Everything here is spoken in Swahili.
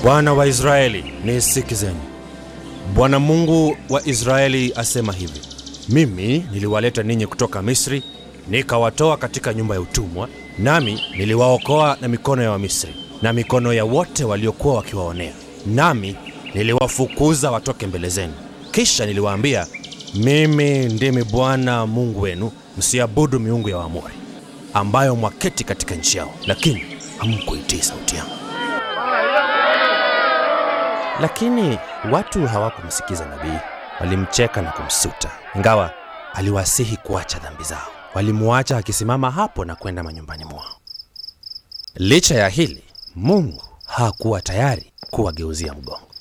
Bwana wa Israeli, nisikizeni. Bwana Mungu wa Israeli asema hivi: mimi niliwaleta ninyi kutoka Misri, nikawatoa katika nyumba ya utumwa, nami niliwaokoa na mikono ya Wamisri na mikono ya wote waliokuwa wakiwaonea, nami niliwafukuza watoke mbele zenu. Kisha niliwaambia, mimi ndimi Bwana Mungu wenu, msiabudu miungu ya Waamori ambayo mwaketi katika nchi yao, lakini hamkuitii sauti yangu. Lakini watu hawakumsikiza nabii, walimcheka na kumsuta, ingawa aliwasihi kuacha dhambi zao. Walimuacha akisimama hapo na kwenda manyumbani mwao. Licha ya hili, Mungu hakuwa tayari kuwageuzia mgongo.